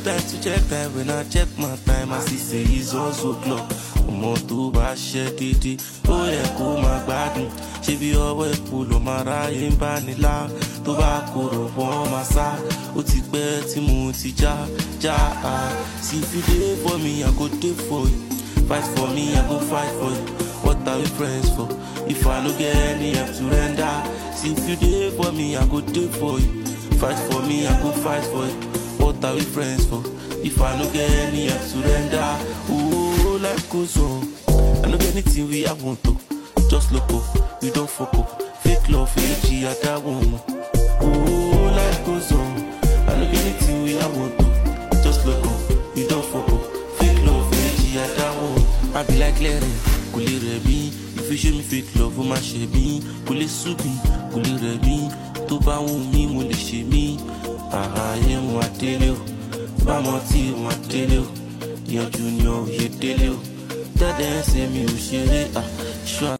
time to check time when I check my time I see say it's also clock ọmọ tó bá ṣe dédé ó yẹ kó máa gbádùn ṣé bí ọwọ́ epo ló máa ráyè ń bá nílá tó bá kóró wọ́n máa sá ó ti pẹ́ tí mo ti já já a see if you dey for me I go dey for you fight for me I go fight for you what are we friends for if I no get any help to render see if you dey for me I go dey for you fight for me I go fight for you what are we friends for if I no get any help to render ooh life goes on I no get anything we I want to just look up we don't fuck up fake love fake I that one ooh life goes on I no get anything we I want to just look up we don't fuck up fake love fake I that one I be like Larry kò lè rẹ̀ mí if you show me fake love ó máa ṣe mí kò lè sú mi kò lè rẹ̀ mí tó bá wù mí mo lè ṣe mí àhàyè wọn àdélé o bámọ tí wọn àdélé o ìyànjú ni ò yé délé o tẹ́lẹ̀ ń ṣe mi ò ṣeré à ṣọ́